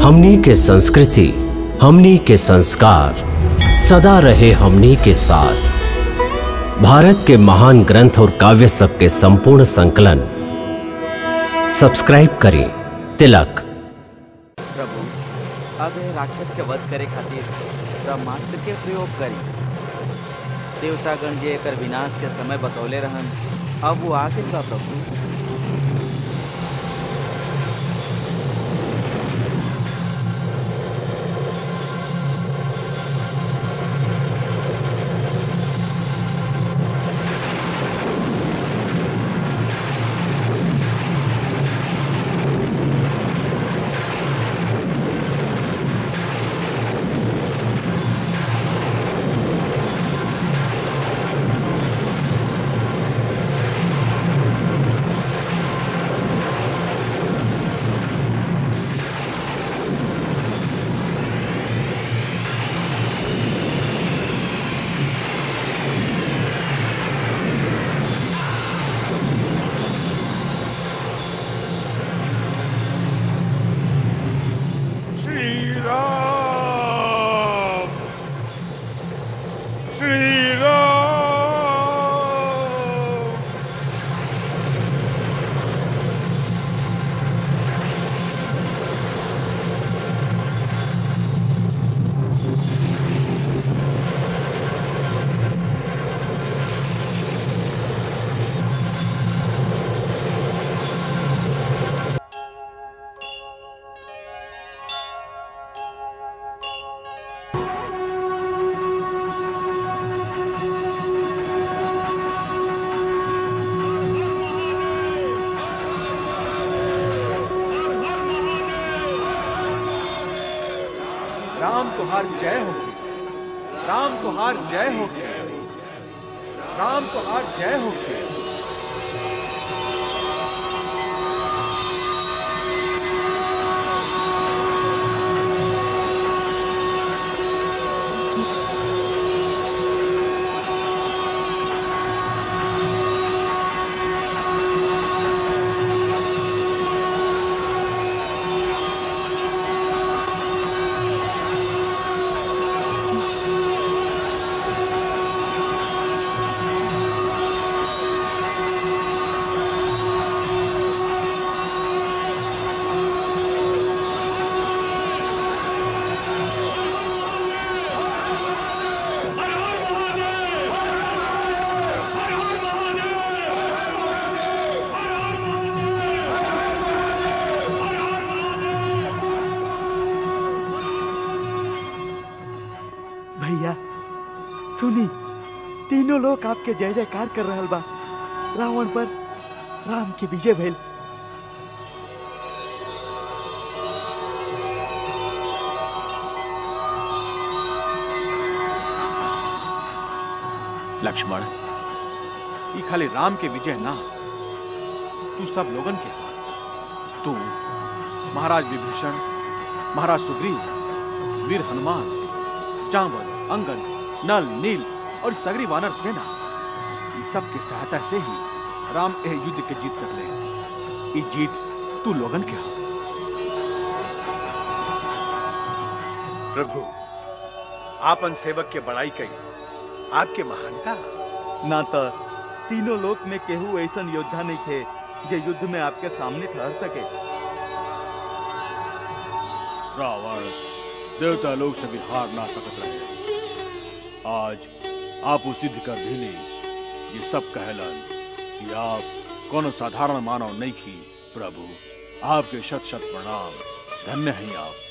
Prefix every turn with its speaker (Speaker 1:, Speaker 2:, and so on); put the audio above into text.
Speaker 1: हमनी के संस्कृति हमनी के संस्कार सदा रहे हमनी के साथ भारत के महान ग्रंथ और काव्य सब के संपूर्ण संकलन सब्सक्राइब करें तिलक
Speaker 2: प्रभु अब यह राक्षस के वध करे खातिर ब्रह्मास्त्र के प्रयोग करी देवतागण जे एकर विनाश के समय बतौले रहन अब वो आ गइल बा प्रभु
Speaker 3: श्री राम श्री राम
Speaker 4: राम तुहार जय होगी राम तुहार जय होगी राम तुहार जय होगी
Speaker 2: भैया सुनी तीनों लोग आपके जय जयकार कर रहल बा रावण पर राम की विजय भइल
Speaker 4: लक्ष्मण ये खाली राम के विजय ना तू सब लोगन के हा। तू महाराज विभीषण महाराज सुग्रीव वीर हनुमान जांबल अंगद नल नील और सगरी वानर सेना ये सब के सहायता से ही राम यह युद्ध के जीत सकले ये जीत तू लोगन के हा
Speaker 3: प्रभु आपन सेवक के बड़ाई कई आपके महानता
Speaker 2: ना तो तीनों लोक में केहू ऐसन योद्धा नहीं थे जो युद्ध में आपके सामने ठहर सके
Speaker 5: रावण देवता लोग से भी हार ना सकत रहे आज आप वो सिद्ध कर दिली ये सब कहलन कि आप कोनो साधारण मानव नहीं की प्रभु आपके शत शत प्रणाम धन्य हैं आप